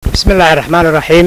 bismi illaahi raxmaan iraxiim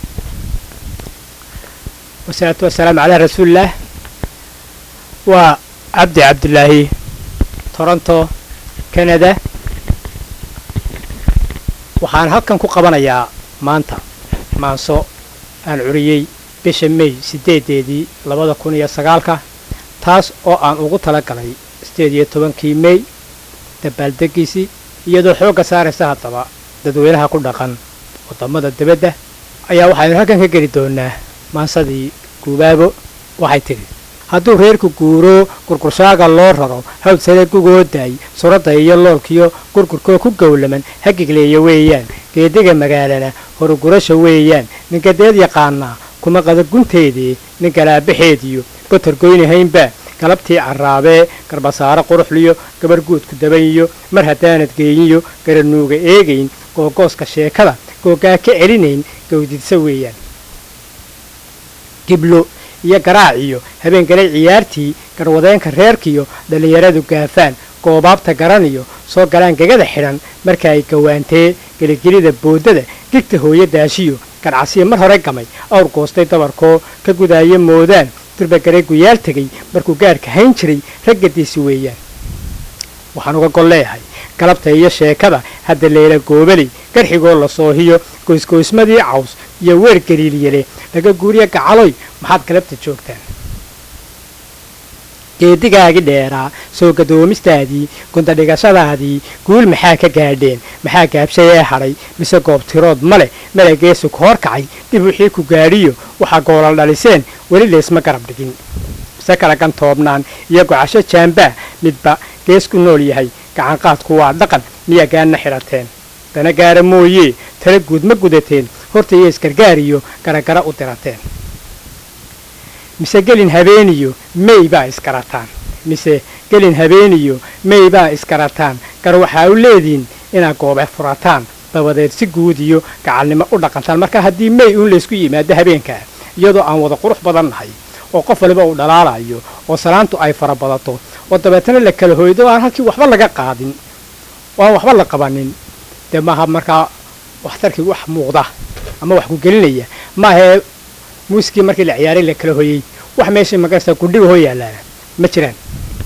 wasalaatu wasalaamu calaa rasuulillaah waa cabdi cabdilaahi toronto canada waxaan halkan ku qabanayaa maanta maanso aan curiyey bisha may siddeedeedii labada kun iyo sagaalka taas oo aan ugu tala galay siddeed iyo tobankii may dabaaldegiisii iyadoo xoogga saaraysa haddaba dadweynaha ku dhaqan waddamada dibadda ayaa waxaynu halkan ka geli doonaa maansadii guubaabo waxay tidhi hadduu reerku guuro gurgurshaaga loo raro hawd sare gugoodaay suradda iyo loolkiyo gurgurkoo ku gowlaman hagigleeya weeyaan geediga magaalana horugurasha weeyaan ninkadeed yaqaanaa kuma qadagunteedii nin galaabaxeediyo batargoynahaynbaa galabtii carraabee garbasaaro quruxliyo gabar guudku dabanyiyo mar haddaanad geeyiyo garanuuga eegayn googooska sheekada googaa ka celinayn gawdidsa weeyaan giblo iyo garaaciyo habeengalay ciyaartii garwadeenka reerkiyo dhallinyaradu gaafaan goobaabta garaniyo soo galaan gegada xidhan marka ay gawaantee geligelida boodada gigta hooyo daashiyo garcasiyo mar hore gamay awr goostay dabarkoo ka gudaaya moodaan durbagaray guyaal tegay markuu gaarka hayn jiray raggadiisi weeyaan waxaan uga gol leeyahay galabta iyo sheekada hadda leela goobaley garxigoo la soohiyo goysgoysmadii caws iyo weer galiilyale laga guuriya gacaloy maxaad galabta joogtaan geedigaagii dheeraa soo gadoomistaadii gundadhigashadaadii guul maxaa ka gaadheen maxaa gaabshay ee hadhay mise goobtirood ma leh malageesu ka hor kacay dib wixii ku gaadhiyo waxaa goolal dhaliseen weli laysma garab dhigin mise kala gantoobnaan iyo gocasho jaambaa midba gees ku nool yahay gacanqaadku waa dhaqan miyaa gaanna xidhateen dana gaara mooyee tala guud ma gudateen horta iyo isgargaariyo garagara u dirateen mise gelin habeeniyo mey baa iskarataan mise gelin habeeniyo mey baa iskarataan gar waxaa u leediin inaad goobe furataan dabadeed si guud iyo gacalnimo u dhaqantaan marka haddii mey uun laysku yimaado habeenkaa iyadoo aan wada qurux badan nahay oo qof waliba uu dhalaalayo oo salaantu ay fara badato oo dabeetana la kala hoydo aan halkii waxba laga qaadin oo aan waxba la qabanin dee maaha markaa waxtarkii wax muuqda ama wax ku gelinaya maahee muusikii markii la ciyaaray la kala hoyey wax meeshii magarasa gudhiga hoo yaalaana ma jiraan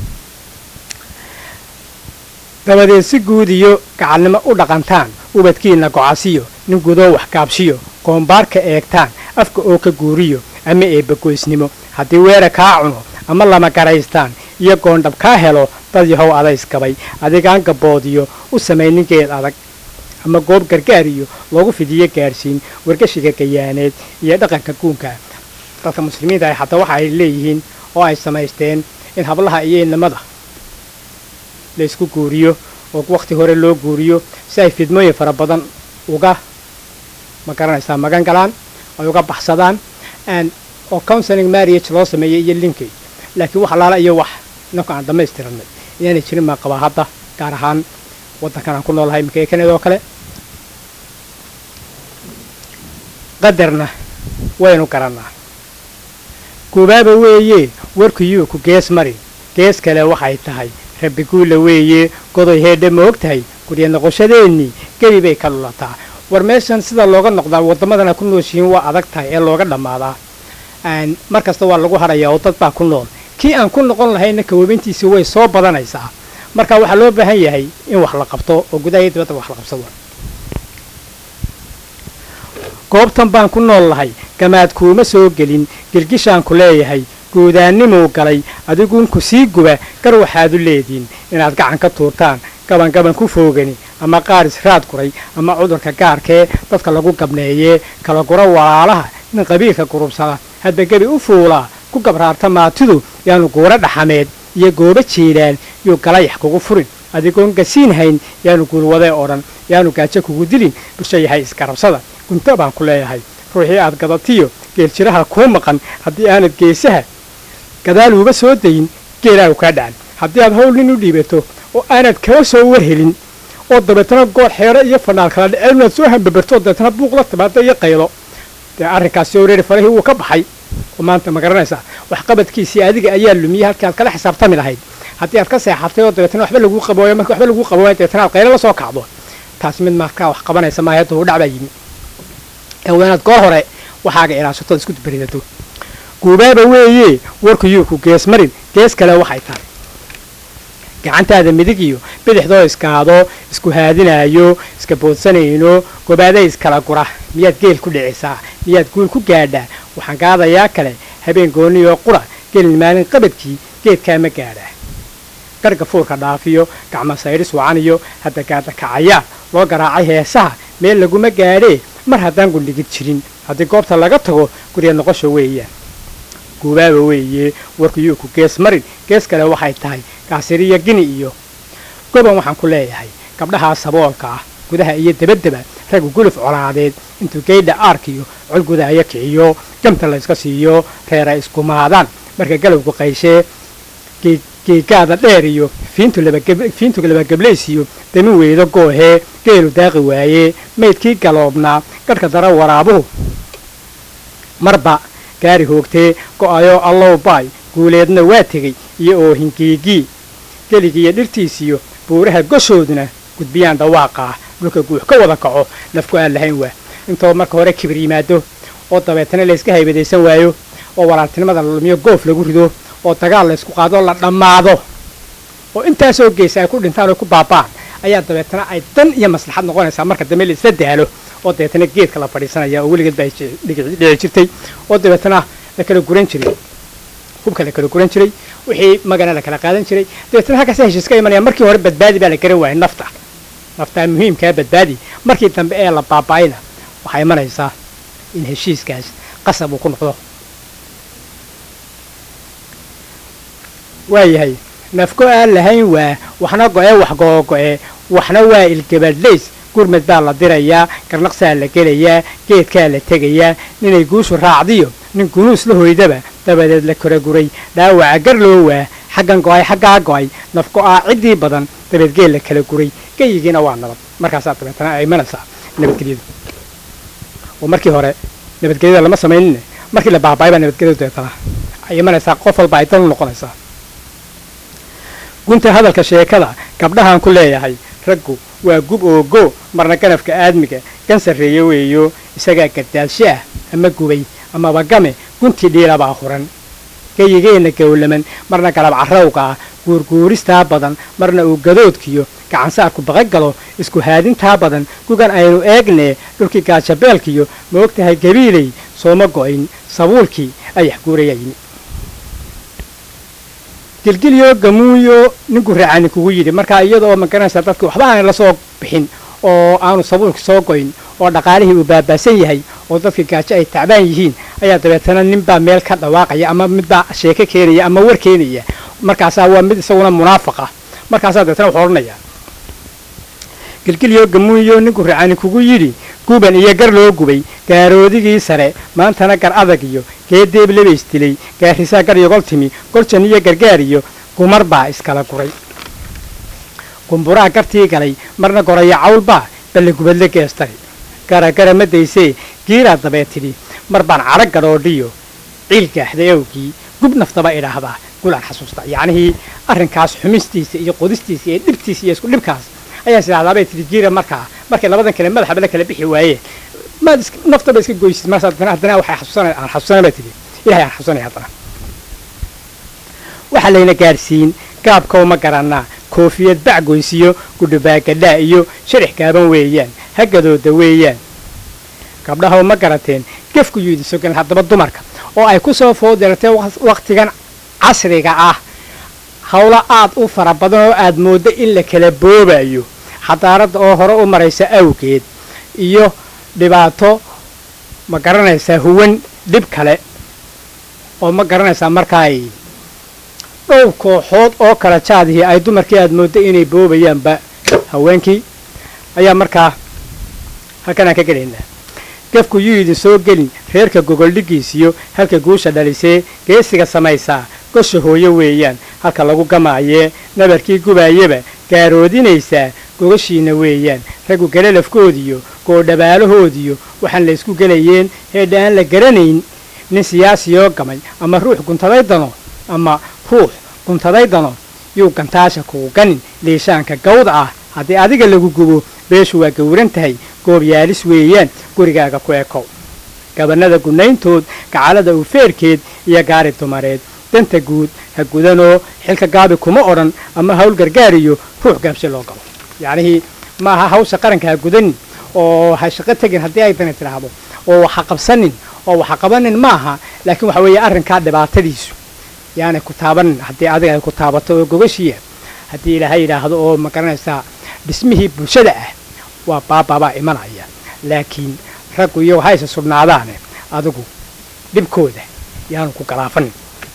dabadeed si guud iyo gacalnimo u dhaqantaan ubadkiinna gocasiyo nin gudoo wax gaabshiyo qoombaarka eegtaan afka oo ka guuriyo ama eebbagoysnimo haddii weera kaa cuno ama lama garaystaan iyo goondhab kaa helo dad yahow adaysgabay adigaan gabboodiyo u samay ninkeed adag ama goob gargaariyo loogu fidiyo gaadhsiin wargashiga gayaaneed iyo dhaqanka guunka dadka muslimiinta ah hataa waxa ay leeyihiin oo ay samaysteen in hablaha iyo inamada laysku guuriyo oo wakhti hore loo guuriyo si ay fidmooyin fara badan uga ma garanaysaa magan galaan ay uga baxsadaan oo counseling marriage loo sameeyey iyo linkage laakiin wax alaala iyo wax inanku aan dhammaystiranay inaanay jirin baan qabaa hadda gaar ahaan waddankan aan ku noolahay imika ee kanada oo kale qadarna waynu garannaa guubaaba weeye warkuyuu ku gees mari gees kale waxay tahay rabbi guulla weeye godoy heedhe ma og tahay gurya noqoshadeennii gebi bay ka lulataa war meeshan sida looga noqdaa waddamadana ku nooshihiin waa adag tahay ee looga dhammaadaa mar kasta waa lagu hadhayaa oo dad baa ku nool kii aan ku noqon lahayna kawaabintiisi way soo badanaysaa marka waxaa loo baahan yahay in wax la qabto oo gudaha iyo dibadda wax la qabsado goobtan baan ku nool lahay gamaad kuuma soo gelin gilgishaan ku leeyahay guudaannimuu galay adiguunku sii guba gar waxaad u leediin inaad gacan ka tuurtaan gaban gaban ku foogani ama qaar israad guray ama cudurka gaarkee dadka lagu gabneeyee kala gura walaalaha nin qabiilka gurubsada hadba gebi u fuulaa ku gabraarta maatidu yaanu guura dhaxameed iyo goobo jiilaan yuu galayax kugu furin adigoon gasiin hayn yaanu guulwadee odhan yaanu gaajo kugu dilin bulsho yahay isgarabsada gunto baan ku leeyahay ruuxii aad gadatiyo geeljiraha kuu maqan haddii aanad geesaha gadaaluuba soo dayin geelaagu kaa dhacan haddii aad hawl nin u dhiibato oo aanad kala soo warhelin oo dabeetana goor xeero iyo fanaal kala dhaceen inaad soo hambabarto dabeetana buuq la timaado iyo qaylo dee arrinkaasi oreeri farahii wuu ka baxay oo maanta ma garanaysaa waxqabadkiisii adiga ayaa lumiyey halkii aad kala xisaabtami lahayd haddii aad ka seexatay oo dabeetana waxba laguu qabooyo marka waxba laguu qabooyo dabeetana aad qaylo la soo kacdo taas mid markaa wax qabanaysa maaha hadda hudhac baa yimi ee waa inaad goor hore waxaaga ilaashatood isku beridato guubaaba weeye warku yuu ku gees marin gees kale waxay tahay gacantaada midig iyo bidixdoo iskaado isku haadinaayo iska boodsanayno gobaada iskala gura miyaad geel ku dhicisaa miyaad guul ku gaadhaa waxaan gaadayaa kale habeen goonniyoo qura gelin maalin qabadkii geedkaa ma gaadhaa garhga fuurka dhaafiyo gacmo saydhis wacaniyo hadda gaadda kacayaa loo garaacay heesaha meel laguma gaadhee mar haddaan gundhigid jirin haddii goobta laga tago gurya noqosha weeyaan guubaaba weeye warku yuu ku gees marin gees kale waxay tahay gaasiriya gini iyo goban waxaan ku leeyahay gabdhahaa saboolka ah gudaha iyo debaddeba raggu guluf colaadeed intuu geydha aarkiyo col gudaaya kiciyo gamta layska siiyo reera iskumaadaan marka galowgu qayshee geegaada dheer iyo fiintu labagablaysiyo dami weydo goohee geelu daaqi waayee maydkii galoobnaa gadhka dara waraabuhu marba gaari hoogtee go'ayoo allow baay guuleedna waa tegey iyo oohingiigii geligiiyo dhirtiisiyo buuraha goshooduna gudbiyaan dhawaaqaa dhulka guux ka wada kaco nafku aan lahayn waa intoo marka hore kibir yimaado oo dabeetana layska haybadaysan waayo oo walaaltinimada la lumiyo goof lagu rido oo dagaal laysku qaadoo la dhammaado oo intaasoo geysa ay ku dhintaan oo ku baaba'an ayaa dabeetana ay dan iyo maslaxad noqonaysaa marka dambe la isla daalo oo dabeetana geedka la fadhiisanaya oo weligeed baa dhici jirtay oo dabeetana la kala guran jiray hubka la kala guran jiray wixii magana la kala qaadan jiray dabeetana halkaasa heshiis ka imanaya markii hore badbaadi baa la garan waayay nafta naftaa muhiimkaa badbaadi markii dambe ee la baaba'ayna waxaa imanaysaa in heshiiskaas qasab uu ku noqdo waayahay nafko aan lahayn waa waxna go'e wax googo'e waxna waa ilgabadlays gurmad baa la dirayaa garnaqsaa la gelayaa geedkaa la tegayaa ninay guushu raacdiyo nin gunuus la hoydaba dabadeed la koraguray dhaawaca gar loo waa xaggan go'ay xaggaa go'ay naf go'aa ciddii badan dabeed geel la kala guray geyigiina waa nabad markaasaa dabeetana ay imanaysaa nabadgelyadu oo markii hore nabadgelyada lama samaynin markii la baaba'ay baa nabadgelyadu dabeetana ay imanaysaa qof walba ay dan u noqonaysaa gunta hadalka sheekada gabdhahaan ku leeyahay raggu waa gub oo go marna ganafka aadmiga gan sarreeye weeyo isagaa gardaalsho ah ama gubay amaba game guntii dhiilabaa huran geyigeenna gowlaman marna galab carrawga ah guurguuristaa badan marna uu gadoodkiyo gacansaarku baqagalo isku haadintaa badan gugan aynu eegnee dhulkii gaajabeelkiyo ma og tahay gabiilay sooma go'ayn sabuulkii ayax guuraya yimi gilgilyo gamuuyo ninku raacani kugu yidhi markaa iyada oo magaranaysaa dadki waxba aanay la soo bixin oo aanu sabuulki soo goyn oo dhaqaalihii uu baabaasan yahay oo dadka gaajo ay tacbaan yihiin ayaa dabeetana ninbaa meel ka dhawaaqaya ama midbaa sheeko keenaya ama war keenaya markaasaa waa mid isaguna munaafaqa markaasaa dabeetana wuxuu odhanaya gilgilyo gamuuyo ninku raacani kugu yidhi guban iyo gar loo gubay gaaroodigii sare maantana gar adag iyo geedeeb lebays dilay gaarisaa gar yogol timi goljan iyo gargaar iyo gumar baa iskala guray gumburaa gartii galay marna goraya cawlbaa balle gubadle geestay garagara ma daysee giiraa dabee tidhi mar baan cadho gadhoodhiyo ciil gaaxday awgii gub naftaba idhaahdaa gulaan xasuusta yacnihii arrinkaas xumistiisa iyo qodistiisa iyo dhibtiisa iyo isku dhibkaas ayaan sidahdaabay tidhi giira markaa markay labadan kale madaxaba la kala bixi waayeen maad naftaba iska goysid markaas haddana haddana waxay xasuusanay aan xasuusanay baa tidhi ilahay aan xasuusanay haddana waxaa layna gaadhsiin gaabkow ma garannaa koofiyad bacgoysiyo gudhubaagadhaa iyo sharax gaaban weeyaan hagadooda weeyaan gabdhahow ma garateen gefku yuu idin sogan haddaba dumarka oo ay ku soo foodeertay wakhtigan casriga ah howlo aad u fara badan oo aad mooddo in la kala boobayo xadaaradda oo hore u maraysa awgeed iyo dhibaato ma garanaysaa huwan dhib kale oo ma garanaysaa markaay dhowr kooxood oo kala jaadihii ay dumarkii aad mooddo inay boobayaanba haweenkii ayaa markaa halkanaan ka gelaynaa gefku yuu idin soo gelin reerka gogoldhigiisiyo halka guusha dhalisee geesiga samaysaa gosha hooyo weeyaan halka lagu gamaayee nabarkii gubaayaba gaaroodinaysaa gogashiinna weeyaan raggu galalafkoodiyo goodhabaalahoodiyo waxaan la ysku gelayeen heedha aan la garanayn nin siyaasiyoo gamay ama ruux guntaday dano ama ruux guntaday dano yuu gantaasha kugu ganin liishaanka gawda ah haddii adiga lagu gubo beeshu waa gowran tahay goobyaalis weeyaan gurigaaga ku ekow gabanada gunayntood gacalada ufeerkeed iyo gaari dumareed danta guud ha gudanoo xilka gaabi kuma odhan ama hawl gargaariyo ruux gaabsi loo galo yacnihii maaha hawsha qaranka ha gudanin oo ha shaqo tegin haddii ay dani tidhaahdo oo waxa qabsanin oo waxa qabanin maaha laakiin waxa weeye arrinkaa dhibaatadiisu yaanay ku taabanin haddii adiga ay ku taabato oo gogashiya haddii ilaahay yidhaahdo oo ma garanaysaa dhismihii bulshada ah waa baababaa imanaya laakiin raggu iyago hayse sugnaadaane adigu dhibkooda yaanu ku galaafanin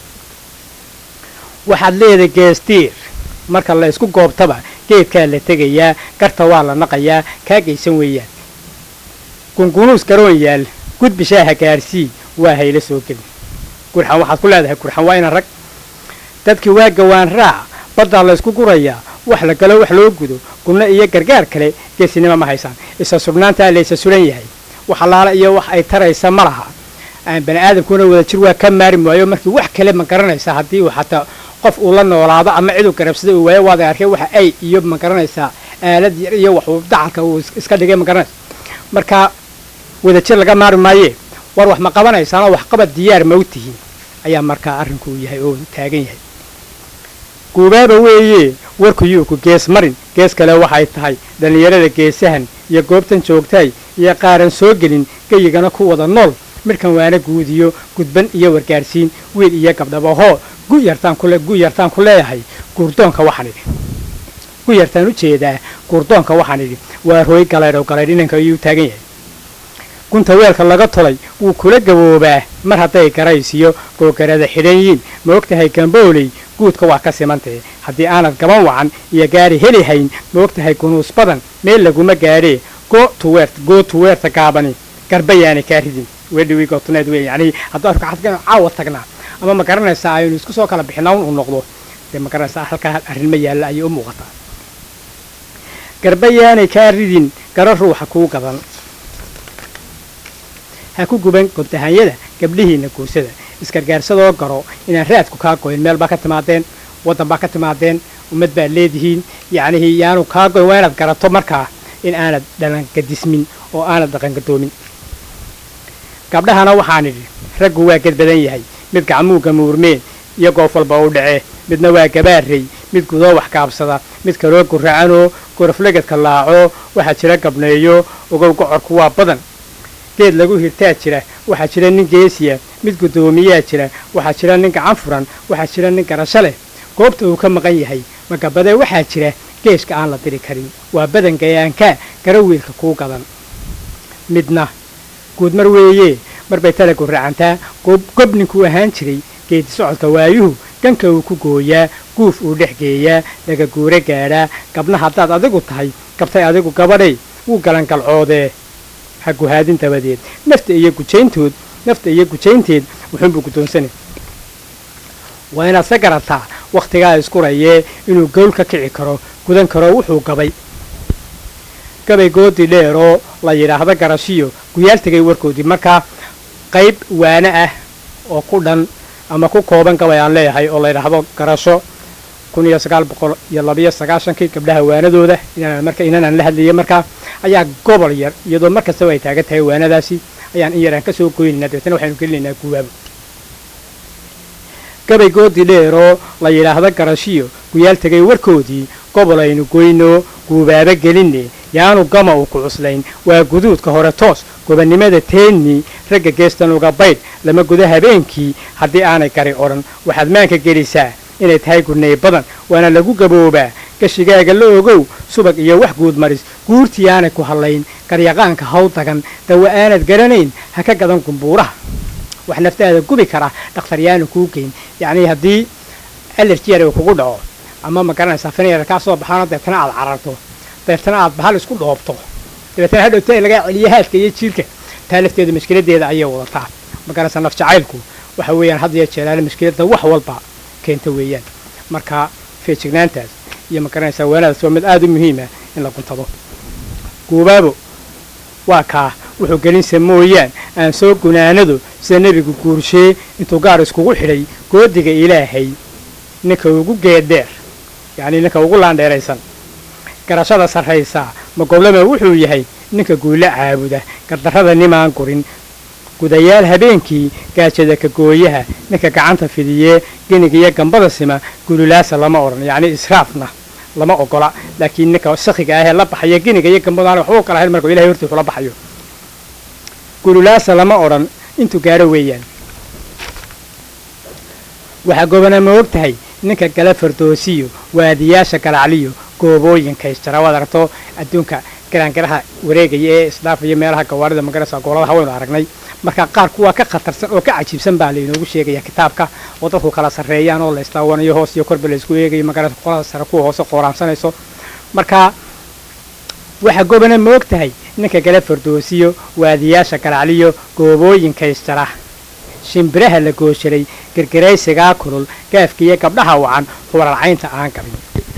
waxaad leedahay geestiir marka la isku goobtaba geedkaa la tegayaa garta waa la naqayaa kaa geysan weeyaan gungunuus garoon yaal gudbishaaha gaarsii waa hayla soo gelin gurxan waxaad ku leedahay gurxan waa ina rag dadkii waa gawaan raac baddaa la ysku gurayaa wax la galo wax loo gudo gubno iyo gargaar kale geesinimo ma haysaan isa sugnaantaa laysa sulan yahay wax allaala iyo wax ay taraysa ma laha bani aadamkuna wada jir waa ka maari waayo markii wax kale ma garanaysaa haddii uu xataa qof uu la noolaado ama ciduu garabsada uu waayo waada arkay waxa ay iyo ma garanaysaa aalad yar iyo waxuu dacalka uu iska dhigay ma garanaysa marka wada jir laga maari maaye war wax ma qabanaysaanoo waxqabad diyaar ma u tihiin ayaa markaa arrinku yahay oo taagan yahay guubaaba weeye warkuyuu ku gees marin gees kale waxay tahay dhallinyarada geesahan iyo goobtan joogtaay iyo qaaran soo gelin geyigana ku wada nool midhkan waana guudiyo gudban iyo wargaadhsiin wiil iyo gabdhabahoo gu yartaan kule gu yartaan ku leeyahay guurdoonka waxaan idhi gu yartaan u jeedaa guurdoonka waxaan idhi waa rooy galaydhow galaydh inanka ayuu taagan yahay gunta weelka laga tolay wuu kula gaboobaa mar hadday garaysiyo googarada xidhan yiin ma og tahay gambooley guudka waa ka simantahe haddii aanad gaban wacan iyo gaari heli hayn ma og tahay gunuus badan meel laguma gaadhee go tuweert goo tuweerta gaabani garba yaanay kaa ridin wedhiwi gootuneed wey yacnii hadduu arka xadka caawa tagnaa ama ma garanaysaa aynu isku soo kala bixinaa un uu noqdo dee ma garanaysaa halkaa arrin ma yaalla ayay u muuqataa garba yaanay kaa ridin garo ruuxa kuu gadan ha ku guban gobtahanyada gabdhihiinna guursada isgargaarsadoo garo inaan raadku kaa goyn meel baa ka timaadeen waddan baa ka timaadeen ummad baad leedihiin yacnihii yaanu kaa goyn waa inaad garato markaa in aanad dhalangadismin oo aanad dhaqangadoomin gabdhahana waxaan idhi raggu waa ged badan yahay mid gacmuu gamuurmeen iyo goof walba u dhace midna waa gabaarey mid gudoo wax kaabsada mid kaloo guracanoo goroflegedka laaco waxaa jira gabneeyo ogow gocorku waa badan geed lagu hirtaa jira waxaa jira nin geesiya mid guddoomiyaa jira waxaa jira nin gacan furan waxaa jira nin garasho leh goobta uu ka maqan yahay magabadee waxaa jira geeshka aan la diri karin waa badan gayaankaa gara wiilka kuu gadan midna guudmar weeye marbay tala guracantaa gob ninkuu ahaan jiray geedi socodka waayuhu ganka uu ku gooyaa guuf uu dhex geeyaa laga guuro gaadhaa gabna haddaad adigu tahay gabtay adigu gabadhay wuu galangalcoodee ha guhaadin dabadeed nafta iyo gujayntood nafta iyo gujaynteed wuxuunbuu guddoonsanay waa inaad ka garataa wakhtigaa iskurayee inuu gowl ka kici karo gudan karo wuxuu gabay gabay goodi dheeroo la yidhaahdo garashiyo guyaal tegay warkoodii markaa qayb waane ah oo ku dhan ama ku kooban gabay aan leeyahay oo la yidhaahdo garasho kun iyo sagaal boqol iyo labiyo sagaashankii gabdhaha waanadooda marka inanaan la hadlayay markaa ayaa gobol yar iyadoo mar kastaba ay taagan tahay waanadaasi ayaan in yaraan ka soo goynaynaa dabeetana waxaynu gelinaynaa guwaabo gabay goodi dheeroo la yidhaahdo garashiyo guyaal tegay warkoodii gobol aynu goyno guubaabo gelinne yaanu gama uu ku cuslayn waa guduudka hore toos gobannimada teenni ragga geestan uga baydh lama gudo habeenkii haddii aanay gari odhan waxaad maanka gelisaa inay tahay gurnay badan waana lagu gaboobaa gashigaaga la ogow subag iyo wax guud maris guurtii aanay ku hadlayn garyaqaanka haw dagan dawa aanad garanayn ha ka gadan gumbuuraha wax naftaada gubi kara dhakhtaryaanu kuu geyn yacnii haddii alerjiyar uu kugu dhaco ama ma garanaysaa finyar kaa soo baxaano deetana aad cararto deetana aad bahal isku dhoobto dabeetana hadhowta in lagaa celiyo haadka iyo jiirka taa lafteedu mashkiladeeda ayay wadataa ma garanaysaa naf jacaylku waxa weeyaan had iyo jeeraale mashkiladda wax walba keenta weeyaan marka feejignaantaas iyo ma garanaysaa waanadaas waa mid aada u muhiima in la guntado guubaabo waa kaa wuxuu gelinsa mooyaan aan soo gunaanado sida nebigu guurshee intuu gaar iskugu xidhay goodiga ilaahay ninka ugu geeddheer yacnii ninka ugu laandheeraysan garashada sarraysaa ma goblama wuxuu yahay ninka guulo caabuda gardarrada nimaan gurin gudayaal habeenkii gaajada ka gooyaha ninka gacanta fidiyee geniga iyo gambada sima gululaasa lama odhan yacni israafna lama ogola laakiin ninka sakhiga ahee la baxaya geniga iyo gambada waxba u kala hayn markuu ilahay hortiisu la baxayo gululaasa lama odhan intuu gaadho weeyaan waxaa gobona ma og tahay ninka gala fardoosiyo waadiyaasha galacliyo goobooyinka isjara waad aragto adduunka garaangaraha wareegaya ee isdhaafaya meelaha gawaarida magarasa gooladaha waynu aragnay marka qaar kuwaa ka khatarsan oo ka cajiibsan baa lainoogu sheegaya kitaabka oo dadku kala sarreeyaan oo la istaawanayo hoos iyo korba laysku eegayo magarasa qolada sare kuwa hoose qooraansanayso marka waxaa gobona ma og tahay ninka gala fardoosiyo waadiyaasha galacliyo goobooyinka isjara shimbiraha la goosharay gergaraysigaa kulul gaafkiiyo gabdhaha wacan hubaralcaynta aan gabin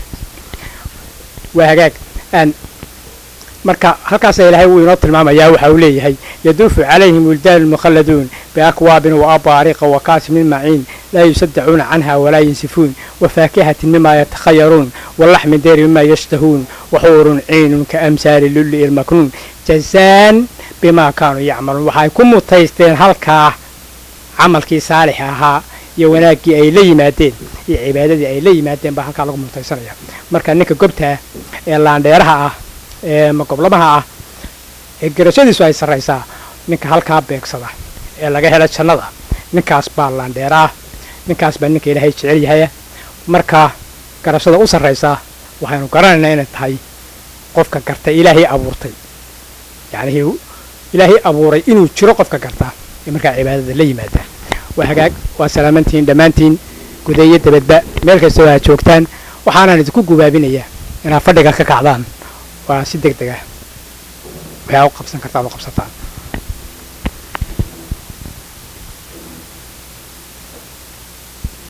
waa hagaag marka halkaasa ilaahay wuu inoo tilmaamayaa waxa uu leeyahay yaduufu calayhim wildaanu mukhalladuun biakwaabin wa abaariqa wa kaasimin maciin laa yusaddacuuna canha walaa yansifuun wa faakihatin mima yatakhayaruun walaxmin deeri mima yashtahuun waxuurun ciinun ka amsaali lulli ilmaknuun jazaan bimaa kaanuu yacmaluun waxay ku mutaysteen halkaa camalkii saalixa ahaa iyo wanaaggii ay la yimaadeen iyo cibaadadii ay la yimaadeen baa halkaa lagu mutaysanaya marka ninka gobtaa ee laandheeraha ah ee magoblamaha ah ee garashadiisu ay sarraysaa ninka halkaa beegsada ee laga hela jannada ninkaas baa laandheeraah ninkaas baa ninka ilaahay jecel yahaya marka garashada u sarraysaa waxaynu garanaynaa inay tahay qofka garta ilaahay abuurtay yacnii ilaahay abuuray inuu jiro qofka gartaa ee markaa cibaadada la yimaada waa hagaag waa salaamantihiin dhammaantiin gudayo dabadba meel kastoo aad joogtaan waxaanaan idinku gubaabinayaa inaad fadhiga ka kacdaan waa si deg deg ah waxaa u qabsan kartaan u qabsataan